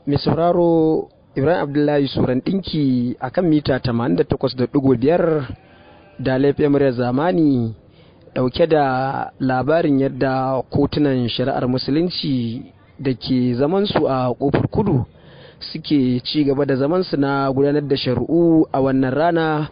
mai sauraro ibrahim abdullahi suran ɗinki a kan mita 88.5 da laifin muryar zamani ɗauke da labarin yadda kotunan shari'ar musulunci da ke zamansu a ƙofar kudu suke ci gaba da zamansu na gudanar da shari'u a wannan rana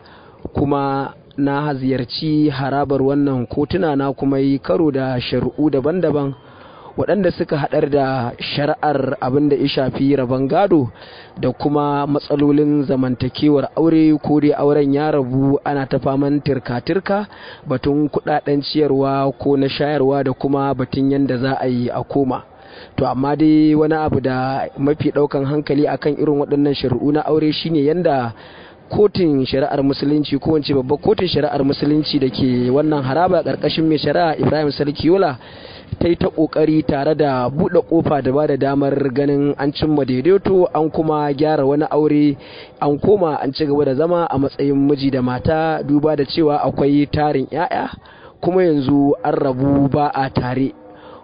kuma na ziyarci harabar wannan kotuna na kuma yi karo da shari'u daban-daban waɗanda suka haɗar da shari'ar abin da ya shafi rabon gado da kuma matsalolin zamantakewar aure ko dai auren ya rabu ana ta faman tirka-tirka batun kuɗaɗen ciyarwa ko na shayarwa da kuma batun yadda za a yi a koma to amma dai wani abu da mafi ɗaukan hankali akan irin waɗannan shari'u na aure shine yadda kotun shari'ar musulunci ko wance babbar kotun shari'ar musulunci da ke wannan haraba ƙarƙashin mai shari'a ibrahim sarkiyola ta yi ta ƙoƙari tare da buɗe ƙofa da ba da damar ganin an cimma daidaito an kuma gyara wani aure an koma an ci gaba da zama a matsayin miji da mata duba da cewa akwai tarin 'ya'ya kuma yanzu an rabu ba a tare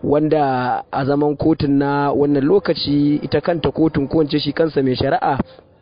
wanda a zaman kotun na wannan lokaci ita kanta kotun ko shi kansa mai shari'a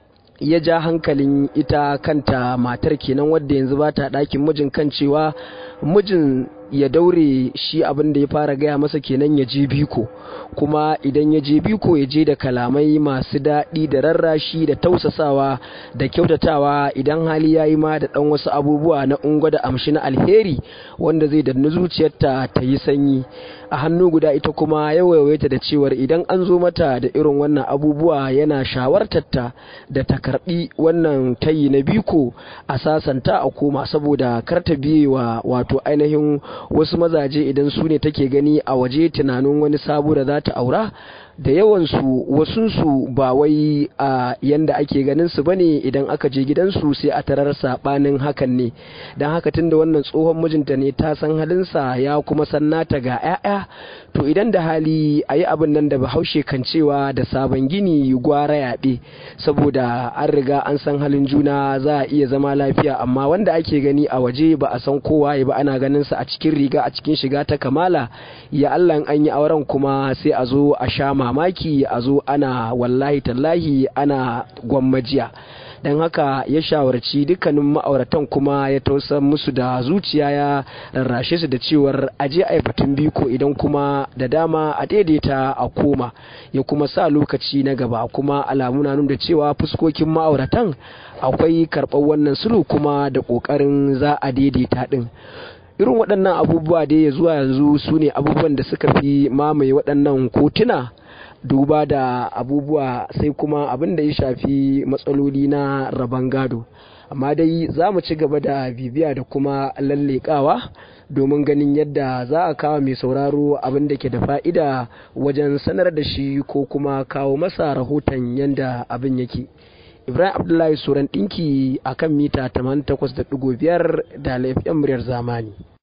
ya ja hankalin ita kanta matar kenan wadda yanzu ba ta ɗakin mijin kan cewa mijin ya daure shi abin da ya fara gaya masa kenan ya je biko kuma idan ya je biko ya je da kalamai masu daɗi da rarrashi da tausasawa da kyautatawa idan hali ya yi ma da ɗan wasu abubuwa na ungo da amshi na alheri wanda zai danna zuciyarta ta yi sanyi a hannu guda ita kuma ya waiwaita da cewar idan an zo mata da irin wannan abubuwa yana shawartarta da ta karbi wannan tayi na biko a sasanta a koma saboda kar ta biye wa wato ainihin wasu mazaje idan su ne take gani a waje tunanin wani sabo da za ta aura da yawansu wasunsu ba wai a yanda ake ganin su bane idan aka je gidansu sai a tarar sabanin hakan ne don haka tunda wannan tsohon mijinta ne ta san halinsa ya kuma san nata ga 'ya'ya to idan da hali a yi abin nan da bahaushe kan cewa da sabon gini gwara yaɓe saboda an riga an san halin juna za a iya zama lafiya amma wanda ake gani a waje ba a san kowa ba ana ganin sa a cikin riga a cikin shiga ta kamala ya Allah an yi auren kuma sai a zo a sha mamaki a zo ana wallahi tallahi ana gwammajiya don haka ya shawarci dukkanin ma'auratan kuma ya tausa musu da zuciya ya rarrashe su da cewar aje a batun biko idan kuma da dama a daidaita a koma ya kuma sa lokaci na gaba kuma alamu na nuna cewa fuskokin ma'auratan akwai karɓar wannan sulhu kuma da ƙoƙarin za a daidaita ɗin irin waɗannan abubuwa da ya zuwa yanzu su ne abubuwan da suka fi mamaye waɗannan kotuna duba da abubuwa sai kuma abin da ya shafi matsaloli na rabon gado amma dai za mu ci gaba da bibiya da kuma lallekawa domin ganin yadda za a kawo mai sauraro abin da ke da fa'ida wajen sanar da shi ko kuma kawo masa rahoton yadda abin yake ibrahim abdullahi suran ɗinki a kan mita 88.5 da laifin muryar zamani